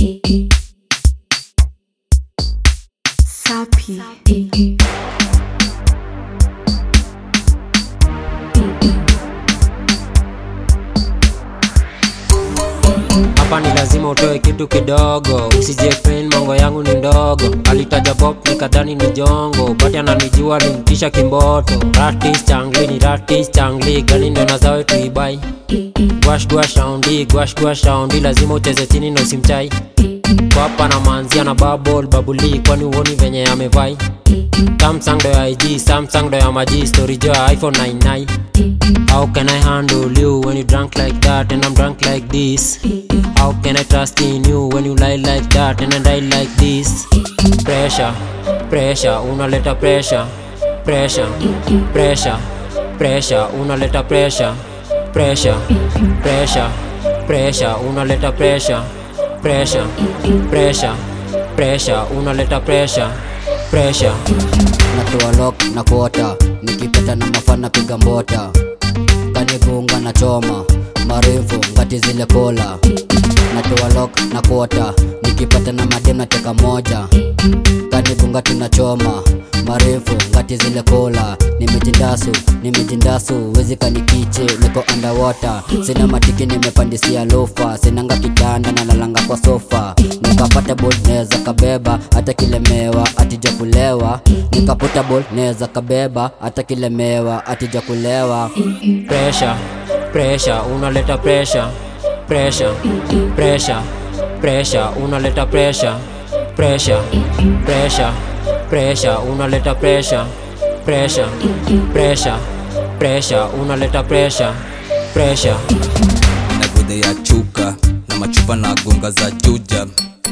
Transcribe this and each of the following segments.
Sapi. hapa ni lazima utoe kitu kidogo usijefin mongo yangu ni ndogo alitaja pop nikadhani ni jongo bati ananijua limtisha kimboto ratis changli ni ratis changli gani ndo nazawe tuibai gwash gwash shaundi gwash gwash shaundi lazima ucheze chini na usimchai kwapa na manzia na babol babuli kwani uoni venye amevai samsung ndo ya ig samsung ndo ya maji story jo ya iphone 99 How can I handle you when you drunk like that and I'm drunk like this? How can I trust in you when you lie like that and I die like this? Pressure, pressure, unaleta pressure, pressure, pressure, pressure, unaleta pressure, pressure, pressure, pressure, unaleta pressure, pressure, pressure, pressure, unaleta pressure, pressure. natoa lock na kuota nikipeta na mafana piga mbota kanigunga na choma marefu ngati zile kola natoa lock na kuota nikipata na madem nateka moja kanigunga tunachoma marefu ngati zile kola nimejindasu nimejindasu wezi kanikiche niko underwater sina matiki nimepandisia lofa sinanga kitanda na nalanga kwa sofa nikapata bol neza kabeba hata kilemewa atija kulewa nikapata bol neza kabeba hata kilemewa atija kulewa pressure pressure unaleta pressure pressure pressure pressure unaleta pressure pressure pressure pressure unaleta pressure pressure pressure pressure unaleta pressure pressure na gudhe ya chuka na machupa na gonga za juja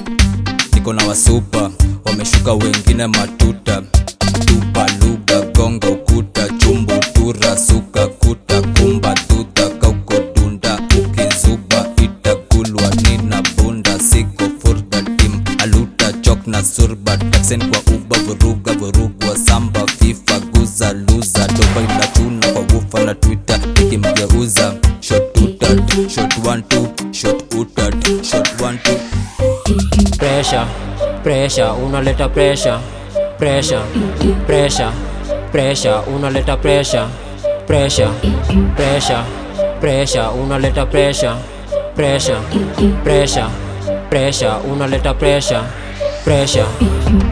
niko na wasupa wameshuka wengine matuta tupa lugha gonga ukuta chumbu tura suka kuta kumba tuta kauko dunda ukizuba itakulwa nina bunda siko furda tim aluta chok na surba taksen kwa uba vuruga vurugwa samba fifa guza luza doba inachuna kwa wufa na twitter ikimgeuza shot utat shot one two shot utat shot one two pressure pressure unaleta pressure pressure pressure pressure unaleta pressure pressure pressure pressure unaleta pressure pressure pressure pressure unaleta pressure pressure